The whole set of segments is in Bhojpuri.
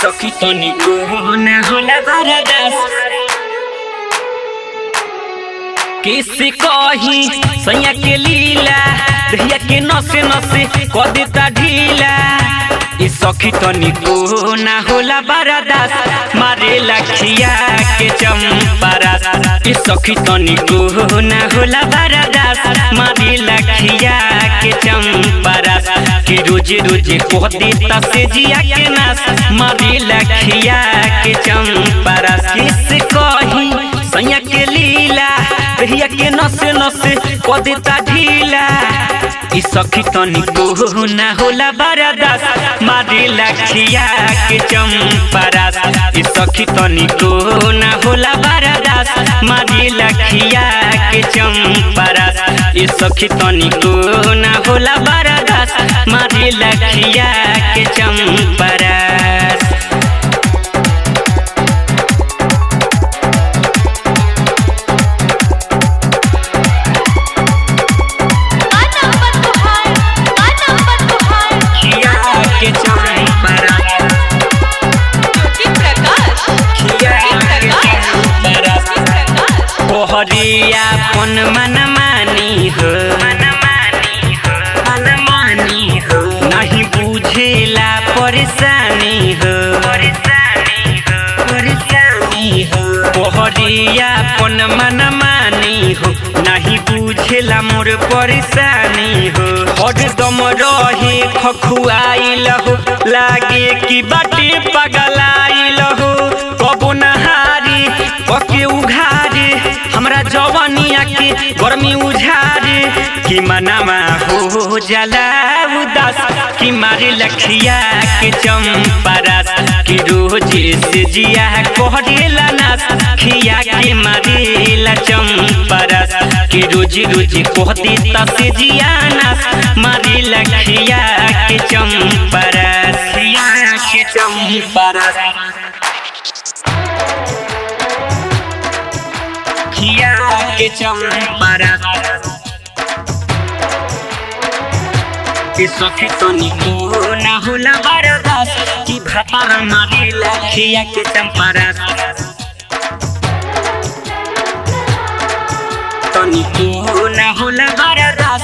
सखी तनिको ना होला बरदास किसी कही सैया के लीला दहिया के नसे नसे क देता ढीला ई सखी तनिको ना होला बरदास मारे लखिया के चंपरास ई सखी तनिको ना होला बरदास मारे लखिया के चंपरास कि रोज रोज कह देता से जिया के नास मारे लखिया के चंपरास किस कही सैया के लीला दहिया के नसे नसे क देता ढीला ई सखी तनिको ना होला बरदास मारे लखिया के चंपरास ई सखी तनिको ना होला बरदास मारे लखिया के चंपरास ई सखी तनिको ना होला बरदास मारे लखिया के चंपरास खिया के चंपरास खिया के चंपरास तोहरिया पन मन मानी हो मनमानी हो नहीं बुझेला परेशानी हो परेशानी हो तोहरिया पन मन मानी हो नहीं बुझेला मोर परेशानी हो हरदम रहे खखुआइल हो लागे कि बाटे पगलाइल हो कबो नहारी पके उघारे हमरा जवानिया के गर्मी उझारे कि मनामा हो जाला उदास कि मारे लखिया के चंपरास कि रोज से जिया कहरेला नास खिया के मारेला चंपरास कि रोज रोज कह देता से जिया नास मारे लखिया के चंपरास खिया के चंपरास खिया के चंपरास के सखी तनिको ना होला बरदास कि भातार मारे लखिया के चंपरास तनिको ना होला बरदास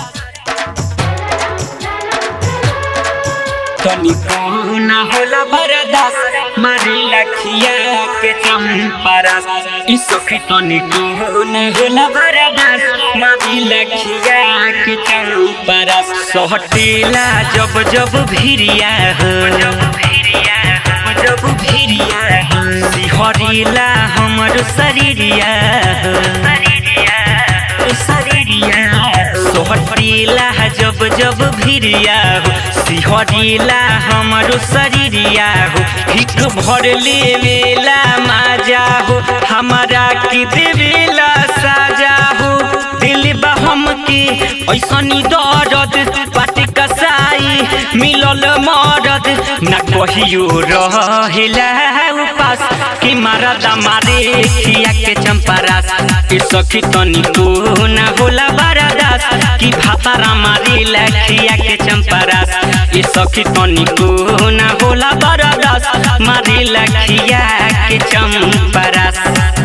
तनिको ना होला बरदास मारे लखिया के चंपरास ई सखी तनिको ना होला बरदास मारे लखिया के चंपरास सहटेला जब जब भिरिया हो जब भिरिया हो जब भिरिया हो सिहरिला हमर शरीरिया हो शरीरिया शरीरिया सोहटिला जब जब भिरिया हो सिहरिला हमरो शरीरिया हो हिक भर लेवेला माजा हो हमारा की देवेला साजा हो दिल बहम के ऐसनी दर्द पाटी कसाई मिलल मरद न कहियो रहेला उपास कि मारद मारे खिया के चंपरास ए सखी तनिको ना होला बरदास कि भातारा मारे लखिया के चंपरास ए सखी तनिको ना होला बरदास मारे लखिया के चंपरास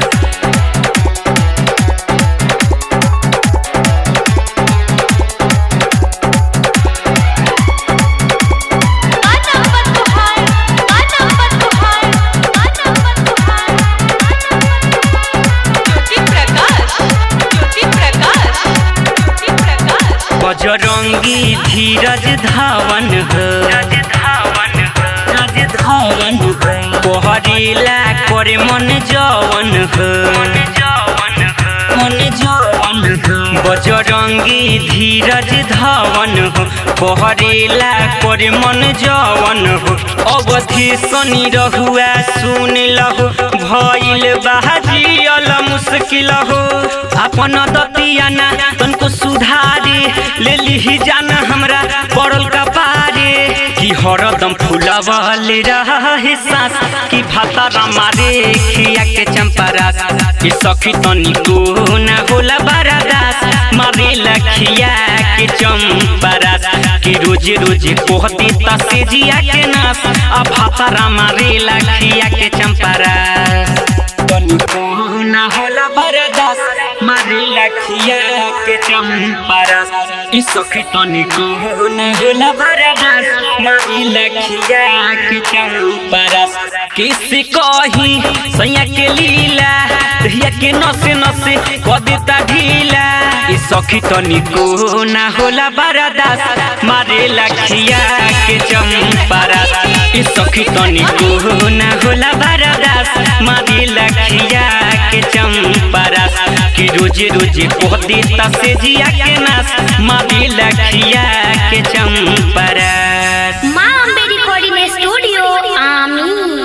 बजरंगी धीरज धावन हो धावन हो कोहरेला करे मन जवन हो मन जवन हो बजरंगी धीरज धावन हो कोहरेला करे मन जवन हो अवधि सनी रहुआ सुन लहो भइल बाजियल मुश्किल हो अपन दतियाना तनको सुधारे ले लिही जाना हमरा पड़ल कपारे कि हरदम फुलवल रहे सांस कि भातारा मारे खिया के चंपरास कि सखी तनिको ना होला बरदास मारे लखिया के चंपरास कि कि रोजे रोजे कोहती ता से जिया के नास आ भातारा मारे लखिया के चंपारा तनिको ना होला बरदास मारे लखिया के चंपारा ई सखी तनिको ना होला बरदास मारे लखिया के चंपारा किसी कही सैया के लीला दहिया के नसे नसे क देता ढीला ई सखी तनिको ना होला बरदास मारे लखिया के चंपारा ई सखी तनिको ना होला बरदास मारे लखिया के चंपारा कि रोजे रोजे कहती ता से जिया के नास मारे लखिया के चंपारा